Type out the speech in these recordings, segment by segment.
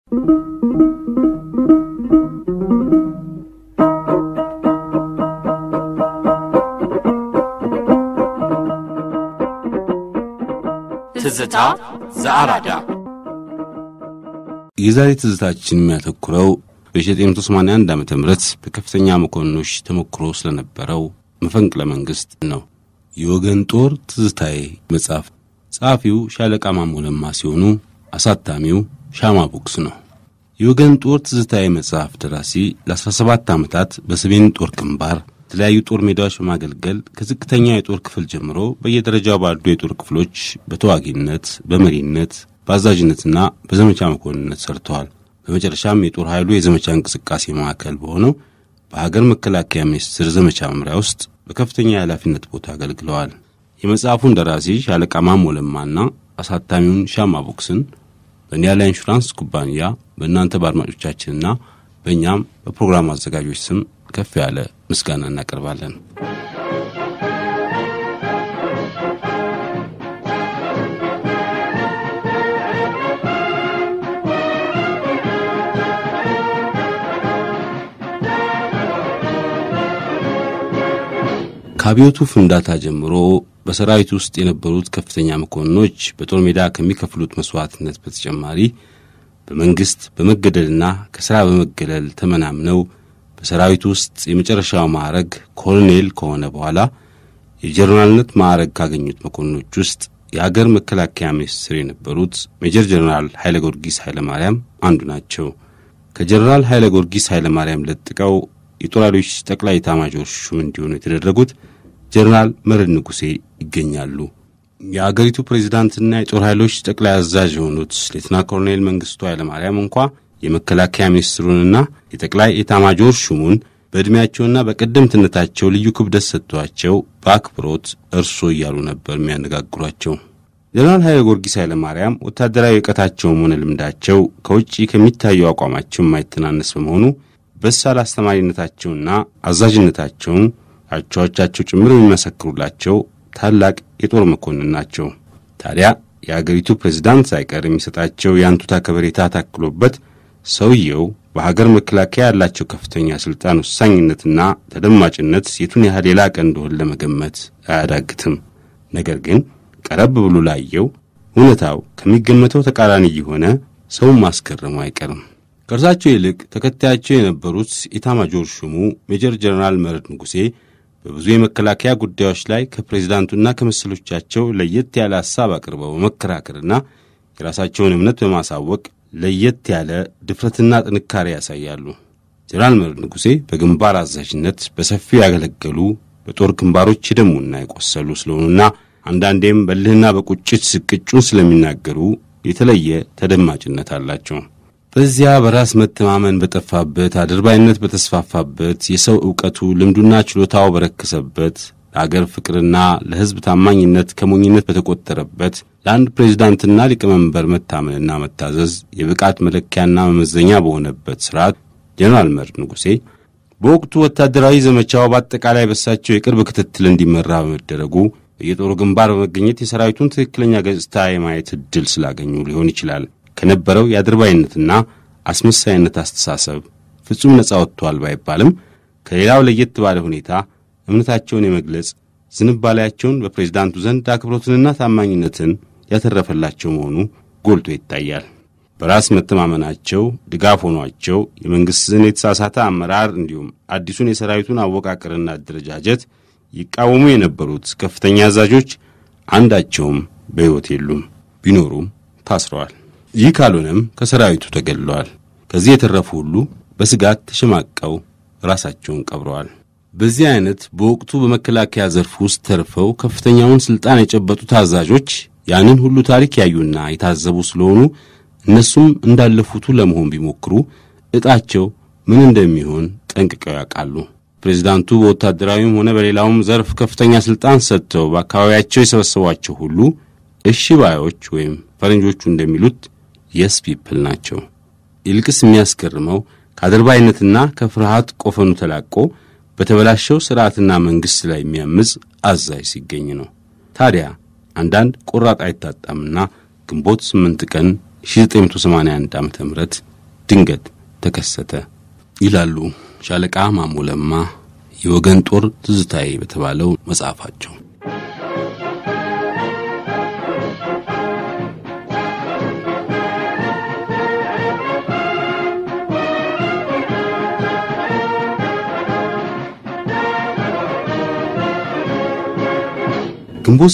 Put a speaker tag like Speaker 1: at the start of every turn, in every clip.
Speaker 1: ትዝታ ዘአራዳ
Speaker 2: የዛሬ ትዝታችን የሚያተኩረው በ1981 ዓ ም በከፍተኛ መኮንኖች ተሞክሮ ስለነበረው መፈንቅለ መንግሥት ነው። የወገን ጦር ትዝታዬ መጽሐፍ ጸሐፊው ሻለቃ ማሞ ለማ ሲሆኑ አሳታሚው ሻማ ቦክስ ነው። የወገን ጦር ትዝታዬ መጽሐፍ ደራሲ ለ17 ዓመታት በሰሜን ጦር ግንባር የተለያዩ ጦር ሜዳዎች በማገልገል ከዝቅተኛ የጦር ክፍል ጀምሮ በየደረጃው ባሉ የጦር ክፍሎች በተዋጊነት፣ በመሪነት፣ በአዛዥነትና በዘመቻ መኮንነት ሰርተዋል። በመጨረሻም የጦር ኃይሉ የዘመቻ እንቅስቃሴ ማዕከል በሆነው በሀገር መከላከያ ሚኒስቴር ዘመቻ መምሪያ ውስጥ በከፍተኛ የኃላፊነት ቦታ አገልግለዋል። የመጽሐፉን ደራሲ ሻለቃ ማሞ ለማና አሳታሚውን ሻማ ቦክስን በኒያላ ኢንሹራንስ ኩባንያ በእናንተ በአድማጮቻችንና በእኛም በፕሮግራሙ አዘጋጆች ስም ከፍ ያለ ምስጋና እናቀርባለን። ከአብዮቱ ፍንዳታ ጀምሮ በሰራዊት ውስጥ የነበሩት ከፍተኛ መኮንኖች በጦር ሜዳ ከሚከፍሉት መስዋዕትነት በተጨማሪ በመንግሥት በመገደልና ከሥራ በመገለል ተመናምነው በሰራዊት ውስጥ የመጨረሻው ማዕረግ ኮሎኔል ከሆነ በኋላ የጀኔራልነት ማዕረግ ካገኙት መኮንኖች ውስጥ የአገር መከላከያ ሚኒስትር የነበሩት ሜጀር ጀኔራል ኃይለ ጊዮርጊስ ኃይለ ማርያም አንዱ ናቸው። ከጀኔራል ኃይለ ጊዮርጊስ ኃይለ ማርያም ለጥቀው የጦር ኃይሎች ጠቅላይ ኤታማዦር ሹም እንዲሆኑ የተደረጉት ጀኔራል መርዕድ ንጉሴ ይገኛሉ። የአገሪቱ ፕሬዚዳንትና የጦር ኃይሎች ጠቅላይ አዛዥ የሆኑት ሌትና ኮሎኔል መንግስቱ ኃይለማርያም እንኳ የመከላከያ ሚኒስትሩንና የጠቅላይ ኤታማጆር ሹሙን በዕድሜያቸውና በቀደምትነታቸው ልዩ ክብደት ሰጥቷቸው በአክብሮት እርሶ እያሉ ነበር የሚያነጋግሯቸው። ጀነራል ኃይለ ጊዮርጊስ ኃይለ ማርያም ወታደራዊ እውቀታቸውም ሆነ ልምዳቸው ከውጭ ከሚታየው አቋማቸው የማይተናነስ በመሆኑ በሳል አስተማሪነታቸውና አዛዥነታቸውን አቻዎቻቸው ጭምር የሚመሰክሩላቸው ታላቅ የጦር መኮንን ናቸው። ታዲያ የአገሪቱ ፕሬዝዳንት ሳይቀር የሚሰጣቸው የአንቱታ ከበሬታ ታክሎበት ሰውየው በሀገር መከላከያ ያላቸው ከፍተኛ ሥልጣን ወሳኝነትና ተደማጭነት የቱን ያህል የላቀ እንደሆን ለመገመት አያዳግትም። ነገር ግን ቀረብ ብሎ ላየው እውነታው ከሚገመተው ተቃራኒ እየሆነ ሰውን ማስገረሙ አይቀርም። ከእርሳቸው ይልቅ ተከታያቸው የነበሩት ኢታማጆር ሹሙ ሜጀር ጀነራል መርዕድ ንጉሴ በብዙ የመከላከያ ጉዳዮች ላይ ከፕሬዚዳንቱና ከመሰሎቻቸው ለየት ያለ ሐሳብ አቅርበው በመከራከርና የራሳቸውን እምነት በማሳወቅ ለየት ያለ ድፍረትና ጥንካሬ ያሳያሉ። ጀነራል መርዕድ ንጉሴ በግንባር አዛዥነት በሰፊው ያገለገሉ በጦር ግንባሮች የደሙና የቆሰሉ ስለሆኑና አንዳንዴም በልህና በቁጭት ስቅጩን ስለሚናገሩ የተለየ ተደማጭነት አላቸው። በዚያ በራስ መተማመን በጠፋበት አድርባይነት በተስፋፋበት የሰው ዕውቀቱ ልምዱና ችሎታው በረከሰበት ለአገር ፍቅርና ለሕዝብ ታማኝነት ከሞኝነት በተቆጠረበት ለአንድ ፕሬዚዳንትና ሊቀመንበር መታመንና መታዘዝ የብቃት መለኪያና መመዘኛ በሆነበት ሥርዓት ጀነራል መርዕድ ንጉሴ በወቅቱ ወታደራዊ ዘመቻው በአጠቃላይ በሳቸው የቅርብ ክትትል እንዲመራ በመደረጉ በየጦሩ ግንባር በመገኘት የሰራዊቱን ትክክለኛ ገጽታ የማየት ዕድል ስላገኙ ሊሆን ይችላል ከነበረው የአድርባይነትና አስመሳይነት አስተሳሰብ ፍጹም ነጻ ወጥቷል ባይባልም ከሌላው ለየት ባለ ሁኔታ እምነታቸውን የመግለጽ ዝንባሌያቸውን በፕሬዝዳንቱ ዘንድ አክብሮትንና ታማኝነትን ያተረፈላቸው መሆኑ ጎልቶ ይታያል። በራስ መተማመናቸው ድጋፍ ሆኗቸው የመንግሥትን የተሳሳተ አመራር እንዲሁም አዲሱን የሰራዊቱን አወቃቀርና አደረጃጀት ይቃወሙ የነበሩት ከፍተኛ አዛዦች አንዳቸውም በሕይወት የሉም፣ ቢኖሩም ታስረዋል። ይህ ካልሆነም ከሰራዊቱ ተገድለዋል። ከዚህ የተረፉ ሁሉ በስጋት ተሸማቀው ራሳቸውን ቀብረዋል። በዚህ አይነት በወቅቱ በመከላከያ ዘርፍ ውስጥ ተርፈው ከፍተኛውን ሥልጣን የጨበጡት አዛዦች ያንን ሁሉ ታሪክ ያዩና የታዘቡ ስለሆኑ እነሱም እንዳለፉቱ ለመሆን ቢሞክሩ ዕጣቸው ምን እንደሚሆን ጠንቅቀው ያውቃሉ። ፕሬዚዳንቱ በወታደራዊም ሆነ በሌላውም ዘርፍ ከፍተኛ ሥልጣን ሰጥተው በአካባቢያቸው የሰበሰቧቸው ሁሉ እሺ ባዮች ወይም ፈረንጆቹ እንደሚሉት የስ ፒፕል ናቸው። ይልቅስ የሚያስገርመው ከአድርባይነትና ከፍርሃት ቆፈኑ ተላቆ በተበላሸው ሥርዓትና መንግሥት ላይ የሚያምፅ አዛዥ ሲገኝ ነው። ታዲያ አንዳንድ ቆራጥ አይታጣምና ግንቦት 8 ቀን 1981 ዓ ም ድንገት ተከሰተ ይላሉ ሻለቃ ማሞ ለማ የወገን ጦር ትዝታዬ በተባለው መጽሐፋቸው። ግንቦት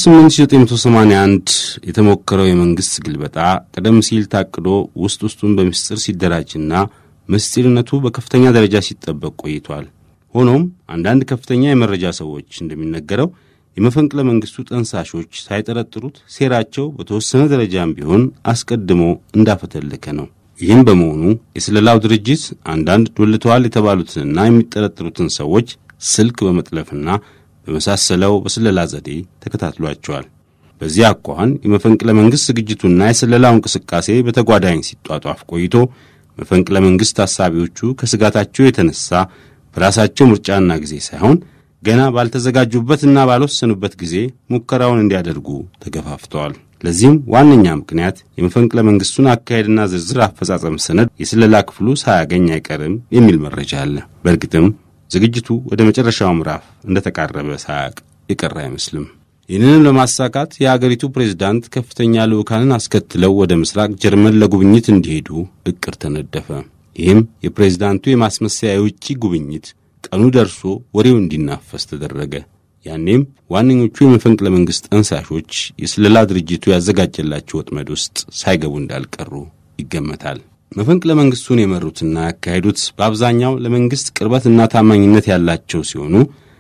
Speaker 2: 8981 የተሞከረው የመንግሥት ግልበጣ ቀደም ሲል ታቅዶ ውስጥ ውስጡን በምስጢር ሲደራጅና ምስጢርነቱ በከፍተኛ ደረጃ ሲጠበቅ ቆይቷል። ሆኖም አንዳንድ ከፍተኛ የመረጃ ሰዎች እንደሚነገረው የመፈንቅለ መንግሥቱ ጠንሳሾች ሳይጠረጥሩት ሴራቸው በተወሰነ ደረጃም ቢሆን አስቀድሞ እንዳፈተለከ ነው። ይህም በመሆኑ የስለላው ድርጅት አንዳንድ ዶልተዋል የተባሉትንና የሚጠረጥሩትን ሰዎች ስልክ በመጥለፍና በመሳሰለው በስለላ ዘዴ ተከታትሏቸዋል። በዚህ አኳኋን የመፈንቅለ መንግሥት ዝግጅቱና የስለላው እንቅስቃሴ በተጓዳኝ ሲጧጧፍ ቆይቶ መፈንቅለ መንግሥት ታሳቢዎቹ ከስጋታቸው የተነሳ በራሳቸው ምርጫና ጊዜ ሳይሆን ገና ባልተዘጋጁበትና ባልወሰኑበት ጊዜ ሙከራውን እንዲያደርጉ ተገፋፍተዋል። ለዚህም ዋነኛ ምክንያት የመፈንቅለ መንግሥቱን አካሄድና ዝርዝር አፈጻጸም ሰነድ የስለላ ክፍሉ ሳያገኝ አይቀርም የሚል መረጃ አለ። በእርግጥም ዝግጅቱ ወደ መጨረሻው ምዕራፍ እንደተቃረበ ሳያቅ የቀረ አይመስልም። ይህንንም ለማሳካት የአገሪቱ ፕሬዝዳንት ከፍተኛ ልዑካንን አስከትለው ወደ ምስራቅ ጀርመን ለጉብኝት እንዲሄዱ እቅድ ተነደፈ። ይህም የፕሬዝዳንቱ የማስመሰያ የውጭ ጉብኝት ቀኑ ደርሶ ወሬው እንዲናፈስ ተደረገ። ያኔም ዋነኞቹ የመፈንቅለ መንግሥት ጠንሳሾች የስለላ ድርጅቱ ያዘጋጀላቸው ወጥመድ ውስጥ ሳይገቡ እንዳልቀሩ ይገመታል። መፈንቅለ መንግሥቱን የመሩትና ያካሄዱት በአብዛኛው ለመንግሥት ቅርበትና ታማኝነት ያላቸው ሲሆኑ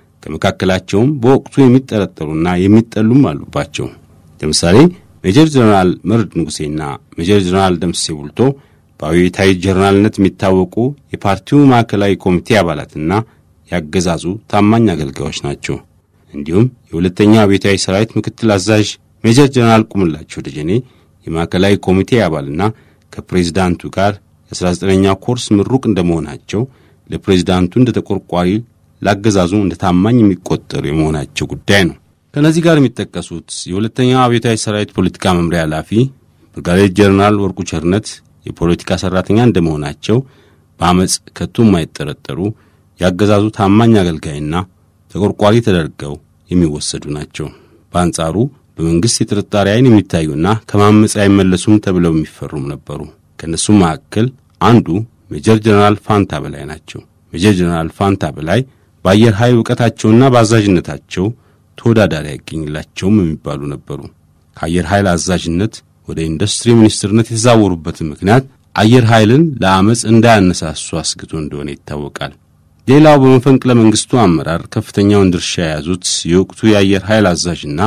Speaker 2: ከመካከላቸውም በወቅቱ የሚጠረጠሩና የሚጠሉም አሉባቸው። ለምሳሌ ሜጀር ጀነራል መርድ ንጉሴና ሜጀር ጀነራል ደምሴ ቡልቶ በአብዮታዊ ጀነራልነት የሚታወቁ የፓርቲው ማዕከላዊ ኮሚቴ አባላትና ያገዛዙ ታማኝ አገልጋዮች ናቸው። እንዲሁም የሁለተኛው አብዮታዊ ሰራዊት ምክትል አዛዥ ሜጀር ጀነራል ቁምላቸው ደጀኔ የማዕከላዊ ኮሚቴ አባልና ከፕሬዝዳንቱ ጋር የ19ኛ ኮርስ ምሩቅ እንደመሆናቸው ለፕሬዝዳንቱ እንደ ተቆርቋሪ ላገዛዙ እንደ ታማኝ የሚቆጠሩ የመሆናቸው ጉዳይ ነው። ከእነዚህ ጋር የሚጠቀሱት የሁለተኛው አብዮታዊ ሰራዊት ፖለቲካ መምሪያ ኃላፊ ብርጋዴር ጀነራል ወርቁ ቸርነት የፖለቲካ ሠራተኛ እንደመሆናቸው በአመፅ ከቶ የማይጠረጠሩ ያገዛዙ ታማኝ አገልጋይና ተቆርቋሪ ተደርገው የሚወሰዱ ናቸው። በአንጻሩ በመንግሥት የጥርጣሬ ዓይን የሚታዩና ከማመፅ አይመለሱም ተብለው የሚፈሩም ነበሩ። ከእነሱም መካከል አንዱ ሜጀር ጀነራል ፋንታ በላይ ናቸው። ሜጀር ጀነራል ፋንታ በላይ በአየር ኃይል እውቀታቸውና በአዛዥነታቸው ተወዳዳሪ አይገኝላቸውም የሚባሉ ነበሩ። ከአየር ኃይል አዛዥነት ወደ ኢንዱስትሪ ሚኒስትርነት የተዛወሩበትን ምክንያት አየር ኃይልን ለአመፅ እንዳያነሳሱ አስግቶ እንደሆነ ይታወቃል። ሌላው በመፈንቅለ መንግሥቱ አመራር ከፍተኛውን ድርሻ የያዙት የወቅቱ የአየር ኃይል አዛዥና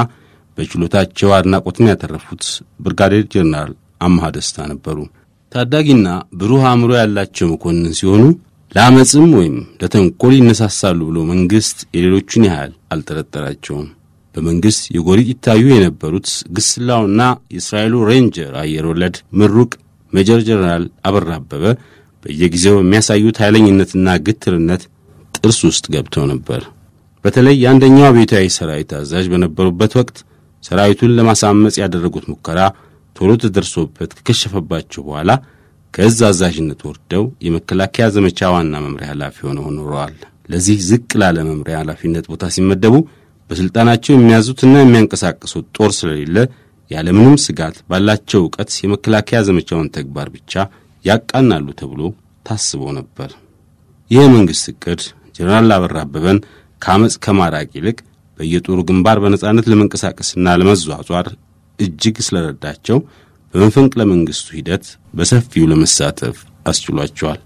Speaker 2: በችሎታቸው አድናቆትን ያተረፉት ብርጋዴር ጀነራል አምሃ ደስታ ነበሩ። ታዳጊና ብሩህ አእምሮ ያላቸው መኮንን ሲሆኑ ለአመፅም ወይም ለተንኮል ይነሳሳሉ ብሎ መንግሥት የሌሎቹን ያህል አልጠረጠራቸውም። በመንግሥት የጎሪጥ ይታዩ የነበሩት ግስላውና የእስራኤሉ ሬንጀር አየር ወለድ ምሩቅ ሜጀር ጀነራል አበራ አበበ በየጊዜው የሚያሳዩት ኃይለኝነትና ግትርነት ጥርስ ውስጥ ገብተው ነበር። በተለይ የአንደኛው አብዮታዊ ሰራዊት አዛዥ በነበሩበት ወቅት ሰራዊቱን ለማሳመፅ ያደረጉት ሙከራ ቶሎ ተደርሶበት ከከሸፈባቸው በኋላ ከእዝ አዛዥነት ወርደው የመከላከያ ዘመቻ ዋና መምሪያ ኃላፊ ሆነው ኖረዋል። ለዚህ ዝቅ ላለ መምሪያ ኃላፊነት ቦታ ሲመደቡ በሥልጣናቸው የሚያዙትና የሚያንቀሳቅሱት ጦር ስለሌለ ያለምንም ስጋት ባላቸው ዕውቀት የመከላከያ ዘመቻውን ተግባር ብቻ ያቃናሉ ተብሎ ታስቦ ነበር። ይህ መንግሥት ዕቅድ ጀነራል አበራ አበበን ከአመፅ ከማራቅ ይልቅ በየጦሩ ግንባር በነጻነት ለመንቀሳቀስና ለመዟዟር እጅግ ስለረዳቸው በመፈንቅለ መንግሥቱ ሂደት በሰፊው ለመሳተፍ አስችሏቸዋል።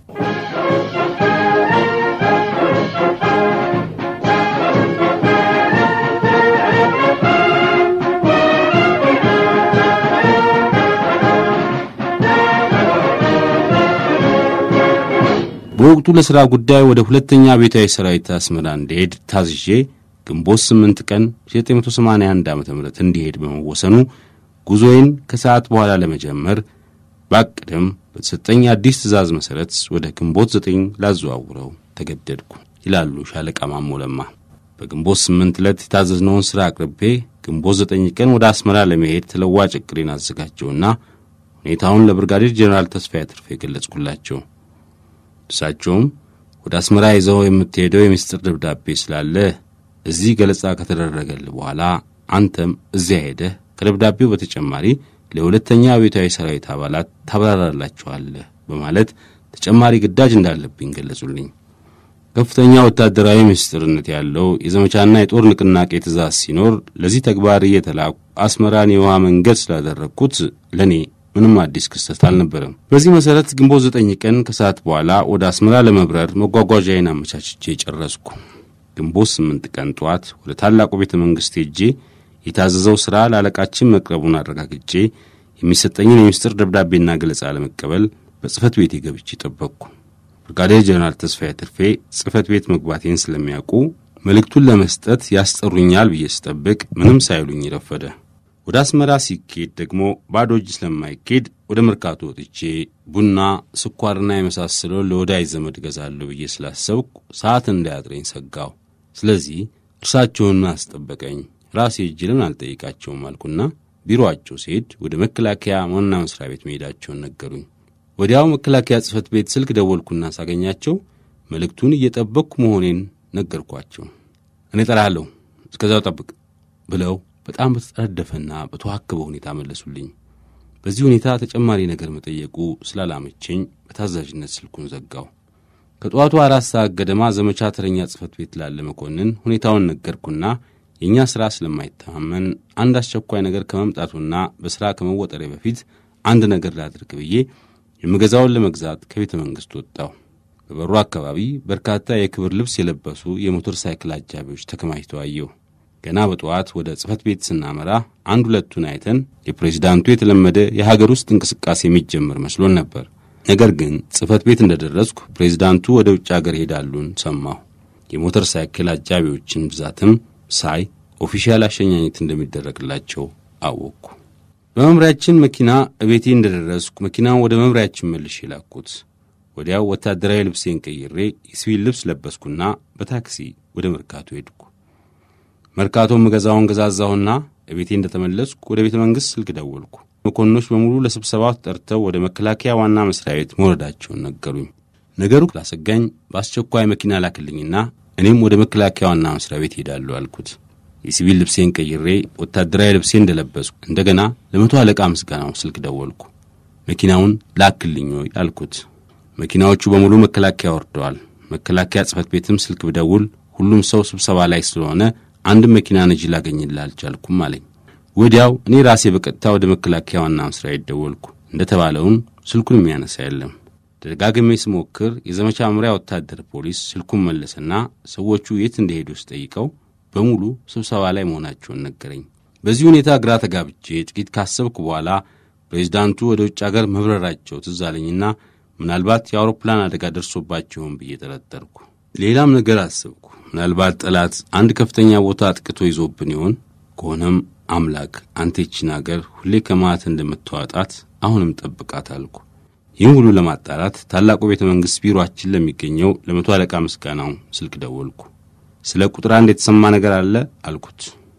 Speaker 2: በወቅቱ ለሥራ ጉዳይ ወደ ሁለተኛ ቤታዊ ሰራዊት አስመራ እንዲሄድ ታዝዤ ግንቦት 8 ቀን 1981 ዓ ም እንዲሄድ በመወሰኑ ጉዞዬን ከሰዓት በኋላ ለመጀመር ባቅድም በተሰጠኝ አዲስ ትእዛዝ መሠረት ወደ ግንቦት 9 ላዘዋውረው ተገደድኩ ይላሉ ሻለቃ ማሞ ለማ። በግንቦት 8 ዕለት የታዘዝነውን ሥራ አቅርቤ ግንቦት 9 ቀን ወደ አስመራ ለመሄድ ተለዋጭ ዕቅዴን አዘጋጀውና ሁኔታውን ለብርጋዴር ጄኔራል ተስፋዬ አትርፌ የገለጽኩላቸው እሳቸውም ወደ አስመራ ይዘው የምትሄደው የምስጢር ደብዳቤ ስላለ እዚህ ገለጻ ከተደረገል በኋላ አንተም እዚያ ሄደህ ከደብዳቤው በተጨማሪ ለሁለተኛ አብዮታዊ ሰራዊት አባላት ታብራራላችኋለህ በማለት ተጨማሪ ግዳጅ እንዳለብኝ ገለጹልኝ። ከፍተኛ ወታደራዊ ምስጢርነት ያለው የዘመቻና የጦር ንቅናቄ ትእዛዝ ሲኖር ለዚህ ተግባር እየተላኩ አስመራን የውሃ መንገድ ስላደረግኩት ለእኔ ምንም አዲስ ክስተት አልነበረም። በዚህ መሠረት ግንቦት ዘጠኝ ቀን ከሰዓት በኋላ ወደ አስመራ ለመብረር መጓጓዣዬን አመቻችቼ ጨረስኩ። ግንቦት ስምንት ቀን ጠዋት ወደ ታላቁ ቤተ መንግሥት ሄጄ የታዘዘው ሥራ ለአለቃችን መቅረቡን አረጋግጬ የሚሰጠኝን የምስጢር ደብዳቤና ገለጻ ለመቀበል በጽሕፈት ቤቴ ገብቼ ጠበቅኩ። ብርጋዴር ጀነራል ተስፋዬ ትርፌ ጽሕፈት ቤት መግባቴን ስለሚያውቁ መልእክቱን ለመስጠት ያስጠሩኛል ብዬ ስጠብቅ ምንም ሳይሉኝ ረፈደ። ወደ አስመራ ሲኬድ ደግሞ ባዶ እጅ ስለማይኬድ ወደ መርካቶ ወጥቼ ቡና፣ ስኳርና የመሳሰለውን ለወዳጅ ዘመድ ገዛለሁ ብዬ ስላሰብኩ ሰዓት እንዳያጥረኝ ሰጋሁ። ስለዚህ እርሳቸውን ምን አስጠበቀኝ? ራሴ እጅ ለምን አልጠይቃቸውም አልኩና ቢሮአቸው ሲሄድ ወደ መከላከያ ዋና መስሪያ ቤት መሄዳቸውን ነገሩኝ። ወዲያው መከላከያ ጽሕፈት ቤት ስልክ ደወልኩና ሳገኛቸው መልእክቱን እየጠበቅኩ መሆኔን ነገርኳቸው። እኔ ጠራለሁ፣ እስከዛው ጠብቅ ብለው በጣም በተጠረደፈና በተዋከበ ሁኔታ መለሱልኝ። በዚህ ሁኔታ ተጨማሪ ነገር መጠየቁ ስላላመቸኝ በታዛዥነት ስልኩን ዘጋው። ከጠዋቱ አራት ሰዓት ገደማ ዘመቻ ተረኛ ጽሕፈት ቤት ላለ መኮንን ሁኔታውን ነገርኩና የእኛ ሥራ ስለማይተማመን አንድ አስቸኳይ ነገር ከመምጣቱና በሥራ ከመወጠሬ በፊት አንድ ነገር ላድርግ ብዬ የምገዛውን ለመግዛት ከቤተ መንግሥት ወጣሁ። በበሩ አካባቢ በርካታ የክብር ልብስ የለበሱ የሞተር ሳይክል አጃቢዎች ተከማችተው አየሁ። ገና በጠዋት ወደ ጽሕፈት ቤት ስናመራ አንድ ሁለቱን አይተን የፕሬዚዳንቱ የተለመደ የሀገር ውስጥ እንቅስቃሴ የሚጀምር መስሎን ነበር። ነገር ግን ጽሕፈት ቤት እንደደረስኩ ፕሬዚዳንቱ ወደ ውጭ አገር ሄዳሉን ሰማሁ። የሞተር ሳይክል አጃቢዎችን ብዛትም ሳይ ኦፊሻል አሸኛኘት እንደሚደረግላቸው አወቅኩ። በመምሪያችን መኪና እቤቴ እንደደረስኩ መኪናውን ወደ መምሪያችን መልሼ ላኩት። ወዲያው ወታደራዊ ልብሴን ቀይሬ የሲቪል ልብስ ለበስኩና በታክሲ ወደ መርካቶ ሄድኩ። መርካቶ የምገዛውን ገዛዛሁና እቤቴ እንደተመለስኩ ወደ ቤተ መንግሥት ስልክ ደወልኩ። መኮንኖች በሙሉ ለስብሰባው ተጠርተው ወደ መከላከያ ዋና መስሪያ ቤት መውረዳቸውን ነገሩኝ። ነገሩ ላሰጋኝ በአስቸኳይ መኪና ላክልኝና እኔም ወደ መከላከያ ዋና መስሪያ ቤት ሄዳለሁ አልኩት። የሲቪል ልብሴን ቀይሬ ወታደራዊ ልብሴ እንደለበስኩ እንደገና ለመቶ አለቃ ምስጋናው ስልክ ደወልኩ። መኪናውን ላክልኝ ወይ አልኩት። መኪናዎቹ በሙሉ መከላከያ ወርደዋል። መከላከያ ጽሕፈት ቤትም ስልክ ብደውል ሁሉም ሰው ስብሰባ ላይ ስለሆነ አንድም መኪና ነጂ ላገኝልህ አልቻልኩም አለኝ። ወዲያው እኔ ራሴ በቀጥታ ወደ መከላከያ ዋና መስሪያ ቤት ደወልኩ። እንደተባለውን ስልኩን የሚያነሳ የለም። ደጋግሜ ስሞክር የዘመቻ መምሪያ ወታደር ፖሊስ ስልኩን መለሰና ሰዎቹ የት እንደሄዱ ስጠይቀው በሙሉ ስብሰባ ላይ መሆናቸውን ነገረኝ። በዚህ ሁኔታ ግራ ተጋብቼ ጥቂት ካሰብኩ በኋላ ፕሬዚዳንቱ ወደ ውጭ አገር መብረራቸው ትዝ አለኝና ምናልባት የአውሮፕላን አደጋ ደርሶባቸውን ብዬ ጠረጠርኩ። ሌላም ነገር አሰብኩ። ምናልባት ጠላት አንድ ከፍተኛ ቦታ አጥቅቶ ይዞብን ይሆን? ከሆነም አምላክ አንተ ይችን አገር ሁሌ ከማት እንደምትዋጣት አሁንም ጠብቃት አልኩ። ይህም ሁሉ ለማጣራት ታላቁ ቤተ መንግሥት ቢሮአችን ለሚገኘው ለመቶ አለቃ ምስጋናው ስልክ ደወልኩ። ስለ ቁጥር አንድ የተሰማ ነገር አለ አልኩት።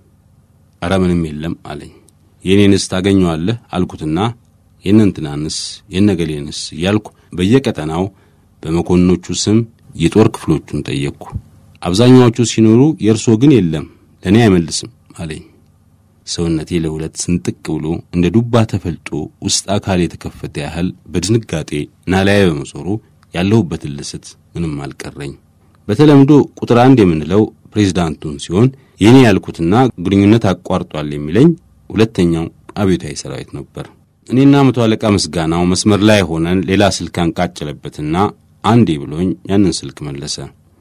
Speaker 2: ኧረ ምንም የለም አለኝ። የእኔንስ ታገኘዋለህ አልኩትና የእነንትናንስ የነገሌንስ እያልኩ በየቀጠናው በመኮንኖቹ ስም የጦር ክፍሎቹን ጠየቅኩ። አብዛኛዎቹ ሲኖሩ የእርሶ ግን የለም ለእኔ አይመልስም አለኝ። ሰውነቴ ለሁለት ስንጥቅ ብሎ እንደ ዱባ ተፈልጦ ውስጥ አካል የተከፈተ ያህል በድንጋጤ ናላዬ በመዞሩ ያለሁበትን ልስት ምንም አልቀረኝ። በተለምዶ ቁጥር አንድ የምንለው ፕሬዚዳንቱን ሲሆን የእኔ ያልኩትና ግንኙነት አቋርጧል የሚለኝ ሁለተኛው አብዮታዊ ሰራዊት ነበር። እኔና መቶ አለቃ ምስጋናው መስመር ላይ ሆነን ሌላ ስልክ አንቃጨለበትና አንዴ ብሎኝ ያንን ስልክ መለሰ።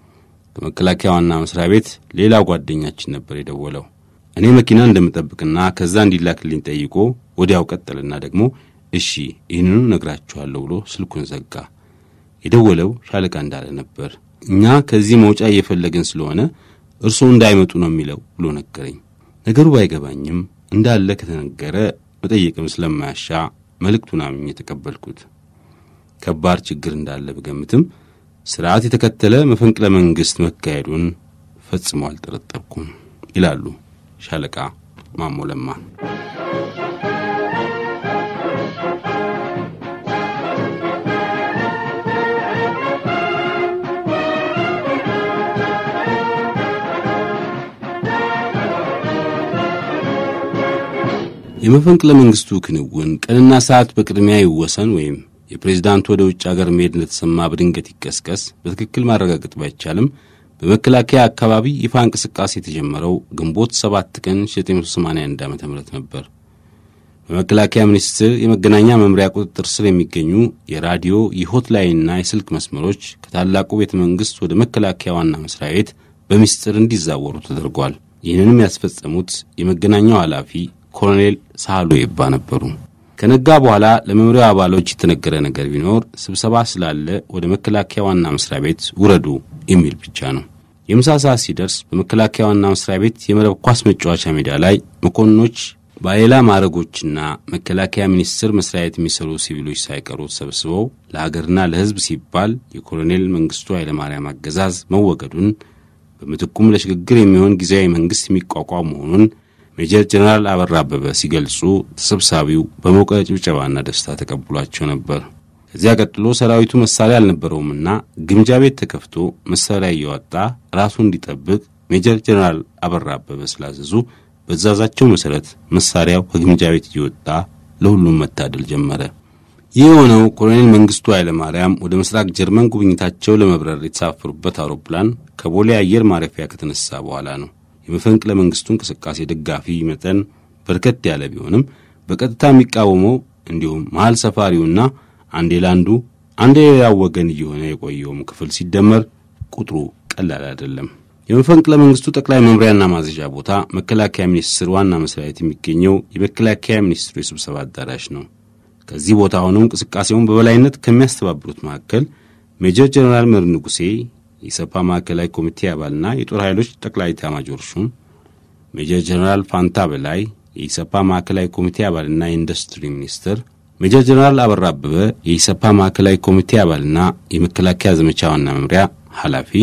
Speaker 2: ከመከላከያ ዋና መስሪያ ቤት ሌላ ጓደኛችን ነበር የደወለው። እኔ መኪና እንደምጠብቅና ከዛ እንዲላክልኝ ጠይቆ ወዲያው ቀጠልና ደግሞ እሺ ይህንኑ ነግራችኋለሁ ብሎ ስልኩን ዘጋ። የደወለው ሻለቃ እንዳለ ነበር። እኛ ከዚህ መውጫ እየፈለግን ስለሆነ እርስዎ እንዳይመጡ ነው የሚለው ብሎ ነገረኝ። ነገሩ ባይገባኝም እንዳለ ከተነገረ መጠየቅም ስለማያሻ መልእክቱን አምኜ የተቀበልኩት። ከባድ ችግር እንዳለ ብገምትም ስርዓት የተከተለ መፈንቅለ መንግሥት መካሄዱን ፈጽሞ አልጠረጠርኩም ይላሉ ሻለቃ ማሞ ለማ። የመፈንቅለ መንግስቱ ክንውን ቀንና ሰዓት በቅድሚያ ይወሰን ወይም የፕሬዝዳንቱ ወደ ውጭ አገር መሄድ እንደተሰማ በድንገት ይቀስቀስ በትክክል ማረጋገጥ ባይቻልም በመከላከያ አካባቢ ይፋ እንቅስቃሴ የተጀመረው ግንቦት 7 ቀን 1981 ዓ ም ነበር። በመከላከያ ሚኒስቴር የመገናኛ መምሪያ ቁጥጥር ስር የሚገኙ የራዲዮ የሆትላይንና የስልክ መስመሮች ከታላቁ ቤተ መንግሥት ወደ መከላከያ ዋና መስሪያ ቤት በሚስጥር እንዲዛወሩ ተደርጓል። ይህንንም ያስፈጸሙት የመገናኛው ኃላፊ ኮሎኔል ሳህሎ ይባ ነበሩ። ከነጋ በኋላ ለመምሪያው አባሎች የተነገረ ነገር ቢኖር ስብሰባ ስላለ ወደ መከላከያ ዋና መስሪያ ቤት ውረዱ የሚል ብቻ ነው። የምሳ ሰዓት ሲደርስ በመከላከያ ዋና መስሪያ ቤት የመረብ ኳስ መጫወቻ ሜዳ ላይ መኮንኖች በሌላ ማዕረጎችና መከላከያ ሚኒስቴር መስሪያ ቤት የሚሰሩ ሲቪሎች ሳይቀሩ ተሰብስበው ለሀገርና ለሕዝብ ሲባል የኮሎኔል መንግስቱ ኃይለማርያም አገዛዝ መወገዱን በምትኩም ለሽግግር የሚሆን ጊዜያዊ መንግስት የሚቋቋም መሆኑን ሜጀር ጀነራል አበራ አበበ ሲገልጹ ተሰብሳቢው በሞቀ ጭብጨባና ደስታ ተቀብሏቸው ነበር። ከዚያ ቀጥሎ ሰራዊቱ መሳሪያ አልነበረውምና ግምጃ ቤት ተከፍቶ መሳሪያ እያወጣ ራሱ እንዲጠብቅ ሜጀር ጀነራል አበራ አበበ ስላዘዙ በዛዛቸው መሠረት መሳሪያው ከግምጃ ቤት እየወጣ ለሁሉም መታደል ጀመረ። ይህ የሆነው ኮሎኔል መንግስቱ ኃይለማርያም ወደ ምስራቅ ጀርመን ጉብኝታቸው ለመብረር የተሳፈሩበት አውሮፕላን ከቦሌ አየር ማረፊያ ከተነሳ በኋላ ነው። የመፈንቅለ መንግስቱ እንቅስቃሴ ደጋፊ መጠን በርከት ያለ ቢሆንም በቀጥታ የሚቃወመው እንዲሁም መሀል ሰፋሪውና አንዴ ላንዱ አንዴ ሌላው ወገን እየሆነ የቆየውም ክፍል ሲደመር ቁጥሩ ቀላል አይደለም። የመፈንቅለ መንግስቱ ጠቅላይ መምሪያና ማዘዣ ቦታ መከላከያ ሚኒስቴር ዋና መስሪያ ቤት የሚገኘው የመከላከያ ሚኒስትሩ የስብሰባ አዳራሽ ነው። ከዚህ ቦታ ሆነው እንቅስቃሴውን በበላይነት ከሚያስተባብሩት መካከል ሜጀር ጀነራል መር ንጉሴ የኢሰፓ ማዕከላዊ ኮሚቴ አባልና የጦር ኃይሎች ጠቅላይ ኤታማዦር ሹም፣ ሜጀር ጀነራል ፋንታ በላይ የኢሰፓ ማዕከላዊ ኮሚቴ አባልና የኢንዱስትሪ ሚኒስትር፣ ሜጀር ጀነራል አበራ አበበ የኢሰፓ ማዕከላዊ ኮሚቴ አባልና የመከላከያ ዘመቻ ዋና መምሪያ ኃላፊ፣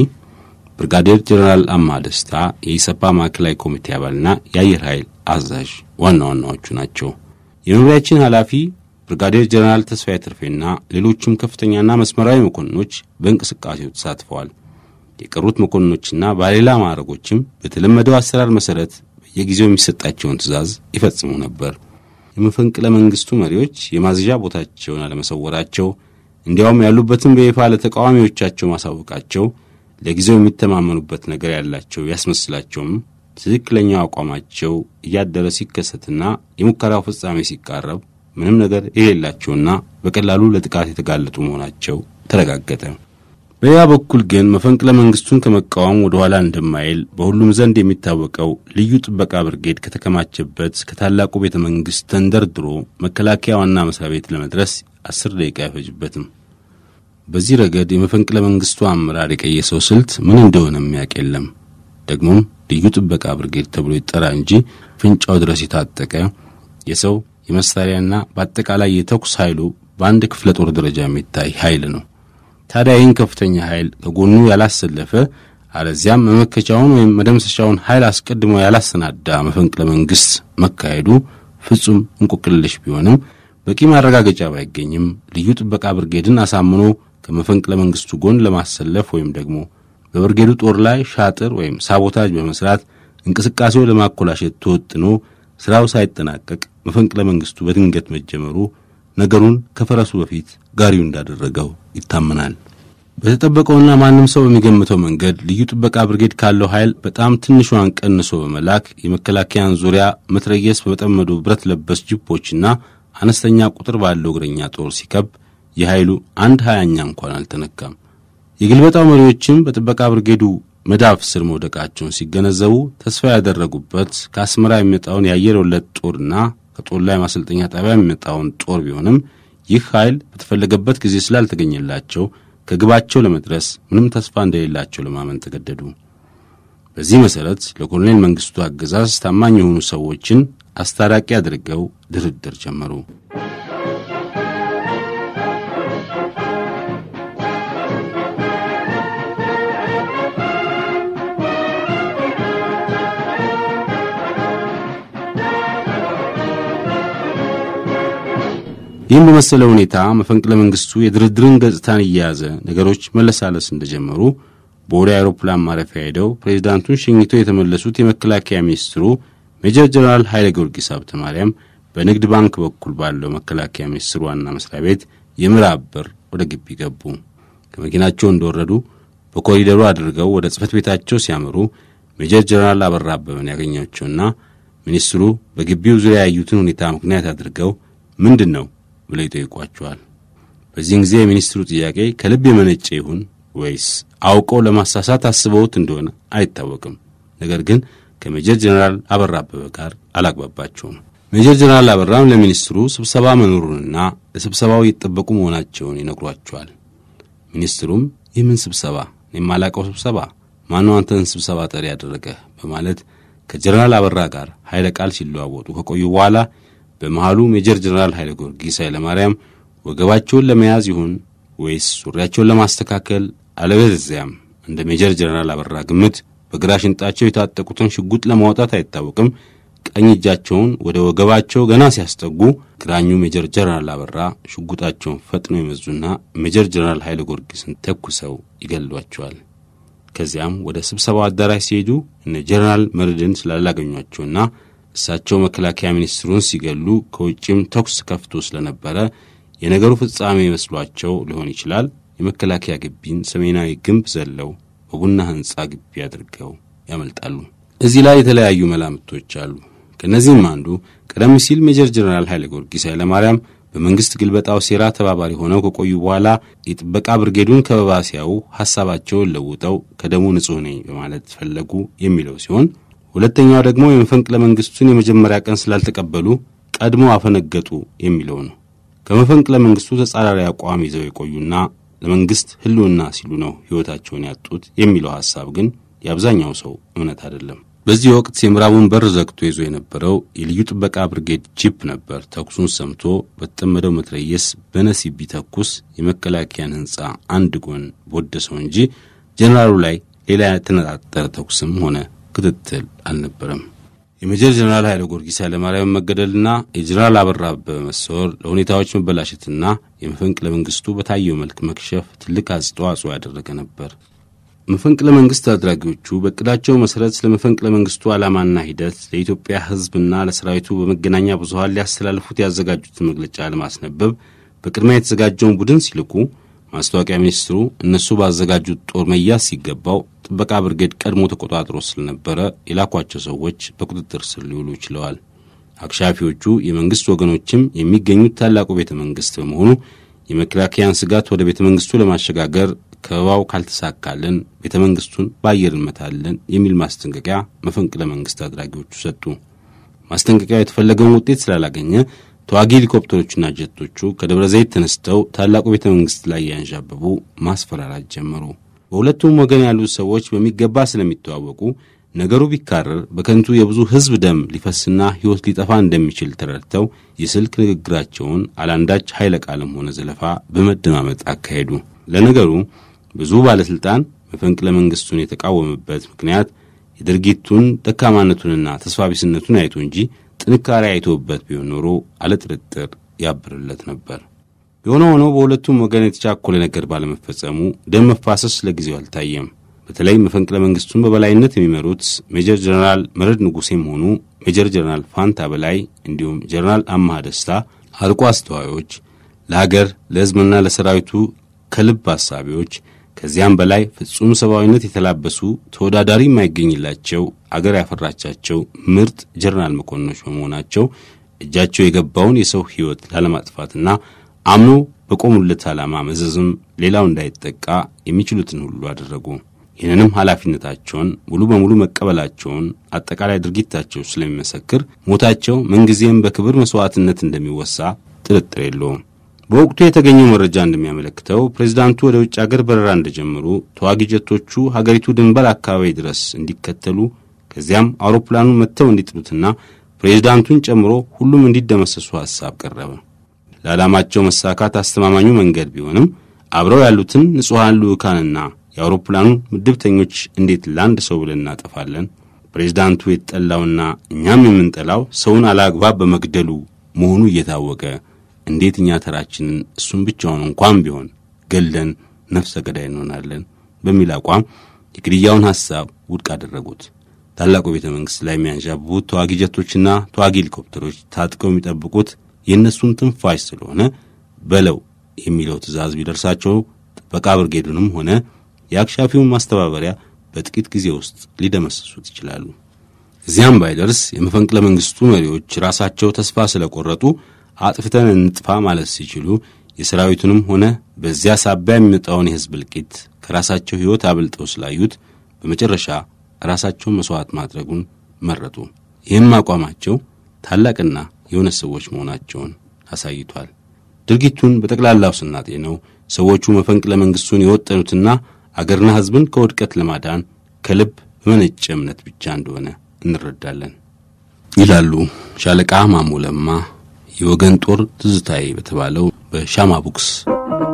Speaker 2: ብርጋዴር ጀነራል አማ ደስታ የኢሰፓ ማዕከላዊ ኮሚቴ አባልና የአየር ኃይል አዛዥ ዋና ዋናዎቹ ናቸው። የመምሪያችን ኃላፊ ብርጋዴር ጀነራል ተስፋዬ ትርፌና ሌሎችም ከፍተኛና መስመራዊ መኮንኖች በእንቅስቃሴው ተሳትፈዋል። የቀሩት መኮንኖችና ባሌላ ማዕረጎችም በተለመደው አሰራር መሠረት በየጊዜው የሚሰጣቸውን ትዕዛዝ ይፈጽሙ ነበር። የመፈንቅለ መንግስቱ መሪዎች የማዘዣ ቦታቸውን አለመሰወራቸው፣ እንዲያውም ያሉበትን በይፋ ለተቃዋሚዎቻቸው ማሳወቃቸው ለጊዜው የሚተማመኑበት ነገር ያላቸው ያስመስላቸውም ትክክለኛው አቋማቸው እያደረ ሲከሰትና የሙከራው ፍጻሜ ሲቃረብ ምንም ነገር የሌላቸውና በቀላሉ ለጥቃት የተጋለጡ መሆናቸው ተረጋገጠ። በሌላ በኩል ግን መፈንቅለ መንግስቱን ከመቃወም ወደ ኋላ እንደማይል በሁሉም ዘንድ የሚታወቀው ልዩ ጥበቃ ብርጌድ ከተከማቸበት ከታላቁ ቤተ መንግሥት ተንደርድሮ መከላከያ ዋና መስሪያ ቤት ለመድረስ አስር ደቂቃ አይፈጅበትም። በዚህ ረገድ የመፈንቅለ መንግስቱ አመራር የቀየሰው ስልት ምን እንደሆነ የሚያውቅ የለም። ደግሞም ልዩ ጥበቃ ብርጌድ ተብሎ ይጠራ እንጂ ፍንጫው ድረስ የታጠቀ የሰው የመሳሪያና በአጠቃላይ የተኩስ ኃይሉ በአንድ ክፍለ ጦር ደረጃ የሚታይ ኃይል ነው። ታዲያ ይህን ከፍተኛ ኃይል ከጎኑ ያላሰለፈ አለዚያም መመከቻውን ወይም መደምሰሻውን ኃይል አስቀድሞ ያላሰናዳ መፈንቅለ መንግስት መካሄዱ ፍጹም እንቆቅልሽ ቢሆንም በቂ ማረጋገጫ ባይገኝም ልዩ ጥበቃ ብርጌድን አሳምኖ ከመፈንቅለ መንግስቱ ጎን ለማሰለፍ ወይም ደግሞ በብርጌዱ ጦር ላይ ሻጥር ወይም ሳቦታጅ በመስራት እንቅስቃሴው ለማኮላሸት ተወጥኖ ስራው ሳይጠናቀቅ መፈንቅለ መንግስቱ በድንገት መጀመሩ ነገሩን ከፈረሱ በፊት ጋሪው እንዳደረገው ይታመናል። በተጠበቀውና ማንም ሰው በሚገምተው መንገድ ልዩ ጥበቃ ብርጌድ ካለው ኃይል በጣም ትንሿን ቀንሶ በመላክ የመከላከያን ዙሪያ መትረየስ በመጠመዱ ብረት ለበስ ጅፖችና አነስተኛ ቁጥር ባለው እግረኛ ጦር ሲከብ የኃይሉ አንድ ሀያኛ እንኳን አልተነካም። የግልበጣው መሪዎችም በጥበቃ ብርጌዱ መዳፍ ስር መውደቃቸውን ሲገነዘቡ ተስፋ ያደረጉበት ከአስመራ የሚመጣውን የአየር ወለድ ጦርና ከጦር ላይ ማሰልጠኛ ጣቢያ የሚመጣውን ጦር ቢሆንም ይህ ኃይል በተፈለገበት ጊዜ ስላልተገኘላቸው ከግባቸው ለመድረስ ምንም ተስፋ እንደሌላቸው ለማመን ተገደዱ። በዚህ መሠረት ለኮሎኔል መንግስቱ አገዛዝ ታማኝ የሆኑ ሰዎችን አስታራቂ አድርገው ድርድር ጀመሩ። ይህም በመሰለ ሁኔታ መፈንቅለ መንግስቱ የድርድርን ገጽታን እየያዘ ነገሮች መለሳለስ እንደጀመሩ በወደ አውሮፕላን ማረፊያ ሄደው ፕሬዚዳንቱን ሸኝቶ የተመለሱት የመከላከያ ሚኒስትሩ ሜጀር ጀነራል ኃይለ ጊዮርጊስ ሀብተ ማርያም በንግድ ባንክ በኩል ባለው መከላከያ ሚኒስቴር ዋና መስሪያ ቤት የምዕራብ በር ወደ ግቢ ገቡ። ከመኪናቸው እንደወረዱ በኮሪደሩ አድርገው ወደ ጽህፈት ቤታቸው ሲያመሩ ሜጀር ጀነራል አበራ አበበን ያገኛቸውና ሚኒስትሩ በግቢው ዙሪያ ያዩትን ሁኔታ ምክንያት አድርገው ምንድን ነው ብለው ይጠይቋቸዋል። በዚህን ጊዜ የሚኒስትሩ ጥያቄ ከልብ የመነጨ ይሁን ወይስ አውቀው ለማሳሳት አስበውት እንደሆነ አይታወቅም። ነገር ግን ከሜጀር ጀነራል አበራ አበበ ጋር አላግባባቸውም። ሜጀር ጀነራል አበራም ለሚኒስትሩ ስብሰባ መኖሩንና ለስብሰባው የተጠበቁ መሆናቸውን ይነግሯቸዋል። ሚኒስትሩም ይህ ምን ስብሰባ? የማላቀው ስብሰባ? ማነው አንተን ስብሰባ ጠሪ ያደረገ? በማለት ከጀነራል አበራ ጋር ኃይለ ቃል ሲለዋወጡ ከቆዩ በኋላ በመሃሉ ሜጀር ጀነራል ኃይለ ጊዮርጊስ ኃይለ ማርያም ወገባቸውን ለመያዝ ይሁን ወይስ ሱሪያቸውን ለማስተካከል አለበለዚያም እንደ ሜጀር ጀነራል አበራ ግምት በግራ ሽንጣቸው የታጠቁትን ሽጉጥ ለማውጣት አይታወቅም ቀኝ እጃቸውን ወደ ወገባቸው ገና ሲያስጠጉ ግራኙ ሜጀር ጀነራል አበራ ሽጉጣቸውን ፈጥነው የመዙና ሜጀር ጀነራል ኃይለ ጊዮርጊስን ተኩሰው ይገሏቸዋል። ከዚያም ወደ ስብሰባው አዳራሽ ሲሄዱ እነ ጀነራል መርድን ስላላገኟቸውና እሳቸው መከላከያ ሚኒስትሩን ሲገሉ ከውጭም ተኩስ ከፍቶ ስለነበረ የነገሩ ፍጻሜ መስሏቸው ሊሆን ይችላል የመከላከያ ግቢን ሰሜናዊ ግንብ ዘለው በቡና ሕንጻ ግቢ አድርገው ያመልጣሉ። እዚህ ላይ የተለያዩ መላምቶች አሉ። ከእነዚህም አንዱ ቀደም ሲል ሜጀር ጀነራል ኃይለ ጊዮርጊስ ኃይለ ማርያም በመንግሥት ግልበጣው ሴራ ተባባሪ ሆነው ከቆዩ በኋላ የጥበቃ ብርጌዱን ከበባ ሲያዩ ሐሳባቸውን ለውጠው ከደሙ ንጹሕ ነኝ በማለት ፈለጉ የሚለው ሲሆን ሁለተኛው ደግሞ የመፈንቅለ መንግሥቱን የመጀመሪያ ቀን ስላልተቀበሉ ቀድሞ አፈነገጡ የሚለው ነው። ከመፈንቅለ መንግሥቱ ተጻራሪ አቋም ይዘው የቆዩና ለመንግሥት ሕልውና ሲሉ ነው ሕይወታቸውን ያጡት የሚለው ሐሳብ ግን የአብዛኛው ሰው እምነት አይደለም። በዚህ ወቅት የምዕራቡን በር ዘግቶ ይዞ የነበረው የልዩ ጥበቃ ብርጌድ ጂፕ ነበር። ተኩሱን ሰምቶ በተጠመደው መትረየስ በነሲብ ቢተኩስ የመከላከያን ሕንፃ አንድ ጎን በወደሰው እንጂ ጀኔራሉ ላይ ሌላ የተነጣጠረ ተኩስም ሆነ ክትትል አልነበረም። የሜጀር ጀኔራል ኃይለ ጊዮርጊስ ኃይለማርያም መገደልና የጀኔራል አበራ አበበ መሰወር ለሁኔታዎች መበላሸትና የመፈንቅለ መንግስቱ በታየው መልክ መክሸፍ ትልቅ አስተዋጽኦ ያደረገ ነበር። መፈንቅለ መንግስት አድራጊዎቹ በእቅዳቸው መሠረት ስለ መፈንቅለ መንግስቱ ዓላማና ሂደት ለኢትዮጵያ ሕዝብና ለሰራዊቱ በመገናኛ ብዙኃን ሊያስተላልፉት ያዘጋጁትን መግለጫ ለማስነበብ በቅድሚያ የተዘጋጀውን ቡድን ሲልኩ ማስታወቂያ ሚኒስትሩ እነሱ ባዘጋጁት ጦር መያዝ ሲገባው ጥበቃ ብርጌድ ቀድሞ ተቆጣጥሮ ስለነበረ የላኳቸው ሰዎች በቁጥጥር ስር ሊውሉ ችለዋል። አክሻፊዎቹ የመንግሥት ወገኖችም የሚገኙት ታላቁ ቤተ መንግሥት በመሆኑ የመከላከያን ስጋት ወደ ቤተ መንግሥቱ ለማሸጋገር ከበባው ካልተሳካልን ቤተ መንግሥቱን በአየር እንመታለን የሚል ማስጠንቀቂያ መፈንቅለ መንግሥት አድራጊዎቹ ሰጡ። ማስጠንቀቂያው የተፈለገውን ውጤት ስላላገኘ ተዋጊ ሄሊኮፕተሮችና ጀቶቹ ከደብረ ዘይት ተነስተው ታላቁ ቤተ መንግሥት ላይ ያንዣበቡ ማስፈራራት ጀመሩ። በሁለቱም ወገን ያሉት ሰዎች በሚገባ ስለሚተዋወቁ ነገሩ ቢካረር በከንቱ የብዙ ሕዝብ ደም ሊፈስና ሕይወት ሊጠፋ እንደሚችል ተረድተው የስልክ ንግግራቸውን አላንዳች ኃይለ ቃልም ሆነ ዘለፋ በመደማመጥ አካሄዱ። ለነገሩ ብዙ ባለሥልጣን መፈንቅለ መንግሥቱን የተቃወመበት ምክንያት የድርጊቱን ደካማነቱንና ተስፋቢስነቱን አይቶ እንጂ ጥንካሬ አይቶበት ቢሆን ኖሮ አለጥርጥር ያብርለት ነበር። የሆነ ሆኖ በሁለቱም ወገን የተቻኮለ ነገር ባለመፈጸሙ ደም መፋሰስ ለጊዜው አልታየም። በተለይ መፈንቅለ መንግሥቱን በበላይነት የሚመሩት ሜጀር ጀነራል መረድ ንጉሴም ሆኑ ሜጀር ጀነራል ፋንታ በላይ እንዲሁም ጀነራል አማሃ ደስታ አርቆ አስተዋዮች፣ ለሀገር ለሕዝብና ለሰራዊቱ ከልብ አሳቢዎች ከዚያም በላይ ፍጹም ሰብአዊነት የተላበሱ ተወዳዳሪ የማይገኝላቸው አገር ያፈራቻቸው ምርጥ ጀነራል መኮንኖች በመሆናቸው እጃቸው የገባውን የሰው ሕይወት ላለማጥፋትና አምኖ በቆሙለት ዓላማ መዘዝም ሌላው እንዳይጠቃ የሚችሉትን ሁሉ አደረጉ። ይህንንም ኃላፊነታቸውን ሙሉ በሙሉ መቀበላቸውን አጠቃላይ ድርጊታቸው ስለሚመሰክር ሞታቸው ምንጊዜም በክብር መሥዋዕትነት እንደሚወሳ ጥርጥር የለውም። በወቅቱ የተገኘው መረጃ እንደሚያመለክተው ፕሬዚዳንቱ ወደ ውጭ አገር በረራ እንደጀመሩ ተዋጊ ጀቶቹ ሀገሪቱ ድንበር አካባቢ ድረስ እንዲከተሉ ከዚያም አውሮፕላኑን መጥተው እንዲጥሉትና ፕሬዚዳንቱን ጨምሮ ሁሉም እንዲደመሰሱ ሐሳብ ቀረበ። ለዓላማቸው መሳካት አስተማማኙ መንገድ ቢሆንም አብረው ያሉትን ንጹሐን ልዑካንና የአውሮፕላኑ ምድብተኞች እንዴት ለአንድ ሰው ብለን እናጠፋለን? ፕሬዚዳንቱ የተጠላውና እኛም የምንጠላው ሰውን አላግባብ በመግደሉ መሆኑ እየታወቀ እንዴት እኛ ተራችንን እሱን ብቻውን እንኳን ቢሆን ገለን ነፍሰ ገዳይ እንሆናለን? በሚል አቋም የግድያውን ሐሳብ ውድቅ አደረጉት። ታላቁ ቤተ መንግሥት ላይ የሚያንዣብቡት ተዋጊ ጀቶችና ተዋጊ ሄሊኮፕተሮች ታጥቀው የሚጠብቁት የእነሱን ትንፋሽ ስለሆነ በለው የሚለው ትዕዛዝ ቢደርሳቸው ጥበቃ ብርጌዱንም ሆነ የአክሻፊውን ማስተባበሪያ በጥቂት ጊዜ ውስጥ ሊደመስሱት ይችላሉ። እዚያም ባይደርስ የመፈንቅለ መንግሥቱ መሪዎች ራሳቸው ተስፋ ስለቆረጡ አጥፍተን እንጥፋ ማለት ሲችሉ የሰራዊቱንም ሆነ በዚያ ሳቢያ የሚመጣውን የሕዝብ እልቂት ከራሳቸው ሕይወት አብልጠው ስላዩት በመጨረሻ ራሳቸውን መሥዋዕት ማድረጉን መረጡ። ይህም አቋማቸው ታላቅና የእውነት ሰዎች መሆናቸውን አሳይቷል። ድርጊቱን በጠቅላላው ስናጤነው ሰዎቹ መፈንቅለ መንግሥቱን የወጠኑትና አገርና ሕዝብን ከውድቀት ለማዳን ከልብ በመነጨ እምነት ብቻ እንደሆነ እንረዳለን ይላሉ ሻለቃ ማሞ ለማ የወገን ጦር ትዝታዬ በተባለው በሻማ ቡክስ